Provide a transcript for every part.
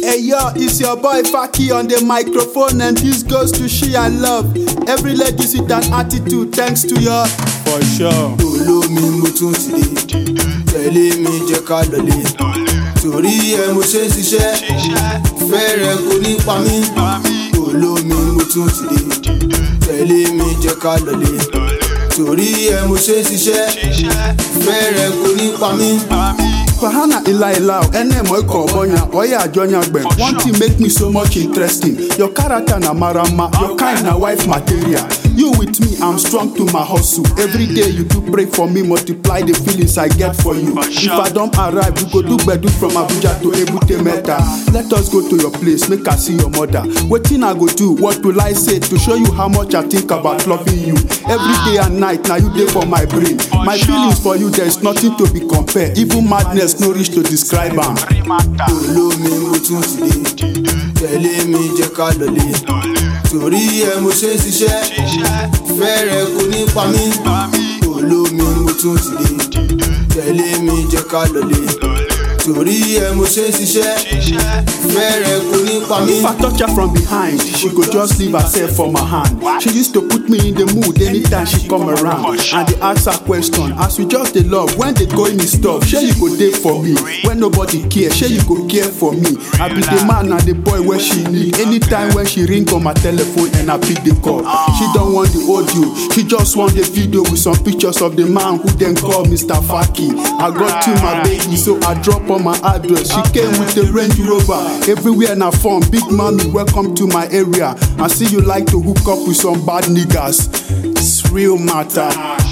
Hey yo, it's your boy Faki on the microphone, and this goes to she I love. Every lady with an attitude, thanks to your for sure. olómi mo tún ti dé tẹ̀lé mi jẹ́ ká lọlé torí ẹ mo ṣe ń ṣiṣẹ́ fẹ́rẹ̀ kò ní pa mí olómi mo tún ti dé tẹ̀lé mi jẹ́ ká lọlé torí ẹ mo ṣe ń ṣiṣẹ́ fẹ́rẹ̀ kò ní pa mí. Fahana Ila Ilao, ene mo iko bonya, oya ajonya gbe. One thing make me so much interesting. Your character na marama, your kind na wife material. You with me, I'm strong to my hustle. Every day you do pray for me, multiply the feelings I get for you. If I don't arrive, we go do bedu from Abuja to Ebute Meta. Let us go to your place, make I see your mother. Wetin I go do? What will I say to show you how much I think about loving you? Every day and night, now you dey for my brain. My feelings for you, there is nothing to be compared. Even madness no reach to describe am. olómi mo tún ti dé tẹ̀lé mi jẹ́ ká lọlé torí ẹ mo ṣe ń ṣiṣẹ́ fẹ́rẹ̀ kò ní pa mí olómi mo tún ti dé tẹ̀lé mi jẹ́ ká lọlé torí ẹ mo ṣe ń ṣiṣẹ́ fẹ́rẹ̀ kò ní pa mí. If I touch her from behind, she go just leave herself for my hand. She used to put me in the mood anytime she come around. And they ask her question, as we just dey love, when they go in the stuff, shey you go dey for me? When nobody care, shey you go care for me? I be the man and the boy wey she need. Anytime when she ring on my telephone and I pick the call, she don't want the audio, she just want the video with some pictures of the man who then call Mr. Faki. I got to my baby, so I drop on my address. She came with the Range Rover, everywhere na phone. Big mommy, welcome to my area. I see you like to hook up with some bad niggas. It's real matter.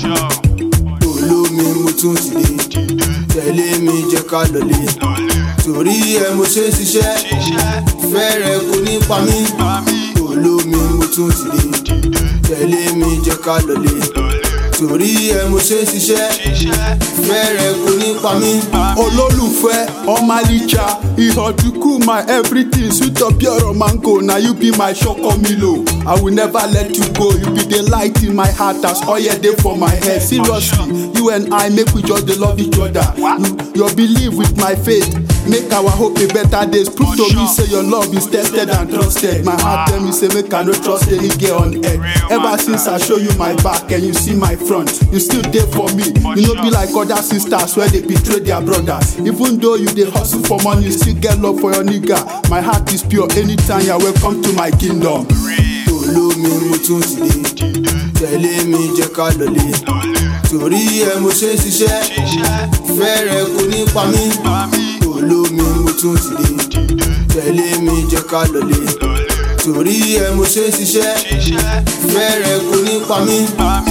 olómi mo tún ti dé tẹ̀lé mi jẹ́ ká lọlé torí ẹ mo ṣe ń ṣiṣẹ́ fẹ́rẹ̀ kò ní pa mí olómi mo tún ti dé tẹ̀lé mi jẹ́ ká lọlé torí ẹ mo ṣe ń ṣiṣẹ́ fẹ́rẹ̀ kò ní pa mí. olólùfẹ́ ọmọlícha ìhọ̀dùkú my everything sweet up your mango na you be my ṣọkọmilo i will never let you go you be the light in my heart as oil dey for my head seriously you and i make we just dey love each other you your belief with my faith make our hope a better days prove to me say your love is tested and trusted my heart tell me say make i no trust any girl on earth ever since i show you my back and you see my front you still dey for me you no be like other sisters wey dey betray their brothers even though you dey hustle for money you still get love for your nigga my heart is pure anytime you are welcome to my kingdom. olómi mo tún ti dé tẹ̀lé mi jẹ́ ká lọlé torí ẹ mo ṣe ń ṣiṣẹ́ fẹ́rẹ̀ kò ní pa mí olómi mo tún ti dé tẹ̀lé mi jẹ́ ká lọlé torí ẹ mo ṣe ń ṣiṣẹ́ fẹ́rẹ̀ kò ní pa mí.